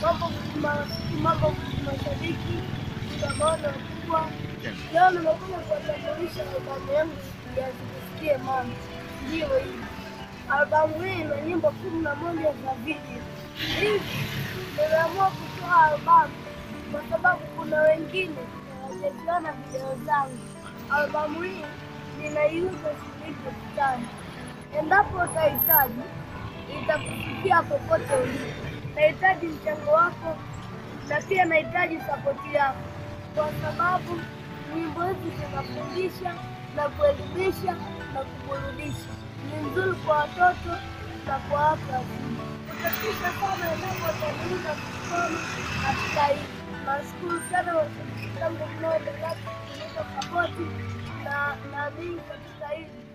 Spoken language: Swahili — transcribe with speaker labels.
Speaker 1: mambo marafiki, mambo mashabiki, mshikamano mkubwa. Leo nimekuja kuwatambulisha albamu yangu ya Zikusikie Mama. Ndiyo hii albamu hii ina nyimbo kumi na moja za video. Hivi nimeamua kutoa albamu kwa sababu kuna wengine hawajaziona video zangu. Albamu hii ninaiuza shilingi elfu tano. Endapo utahitaji, itakufikia popote ulipo. Nahitaji mchango wako na pia nahitaji sapoti yako, kwa sababu nyimbo hizi zinafundisha na kuelimisha na kuburudisha. Ni nzuri kwa watoto na kwa watu wazima. Utatisha sana endapo utaendeleza kusoma katika hii. Nashukuru sana washabiki zangu mnaoendelea kunipa sapoti na naamini katika hili